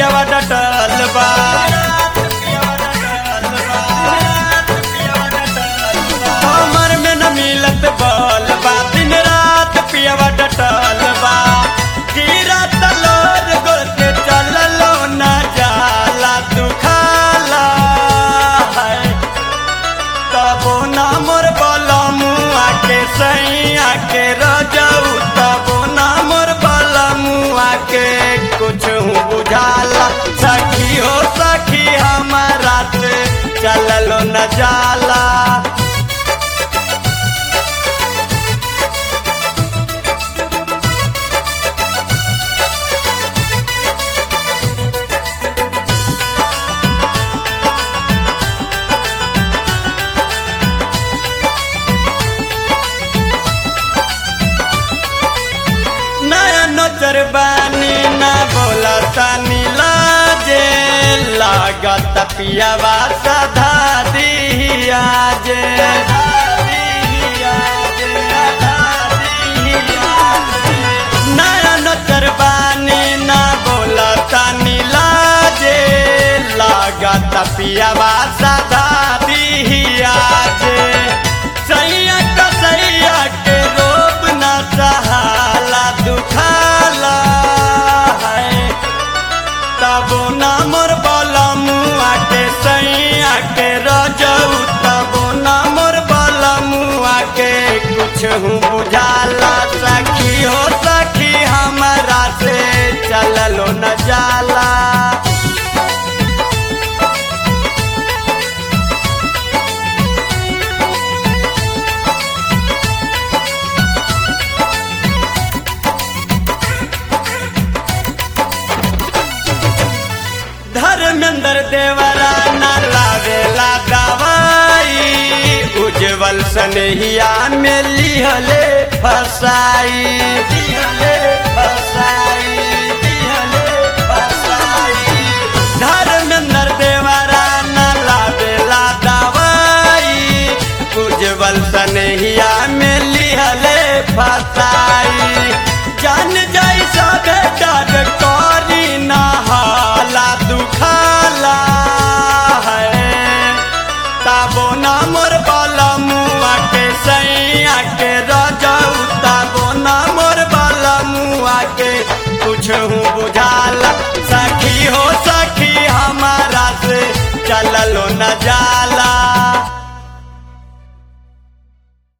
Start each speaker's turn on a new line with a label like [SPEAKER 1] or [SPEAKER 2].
[SPEAKER 1] पियवा डटल बा हमर में न मिलत बल बा दिन रात पियवा डटल बा कीरा तलोर गोते चललो न जाला दुखाला है तबो ना मोर बलमुआ के सैया के रजऊ तबो ना मोर बलमुआ के कुछ बुझाला सखी हो सखी हमारा से चललो न जाला नया नजर बानी ना बोला तानी लाजे लागत पियावा सधा दिया जे नया नजर बानी ना बोला तानी लाजे लागत पियावा सधा दिया जे सैया कसैया के रोब ना सहाला दुखाला है तबो ना मोर बलमुआ के सैया के रजऊ तबो ना मोर बलमुआ के कुछ बुझाला सखी हो सखी हमारा से चललो न जाला धर्मेंद्र देवरा न लावेला दवाई उज्जवल सनहिया में लिहले फसाई लिहले फसाई लिहले फसाई धर्मेंद्र देवरा न लावेला दवाई उज्जवल सनहिया में लिहले फसाई जान जाई सब डर करी ना हाला दुखाला है ताबो ना मोर बलमुआ के सैया के रजऊ ताबो ना मोर बलमुआ के कुछ बुझाला सखी हो सखी हमारा से चललो न जाला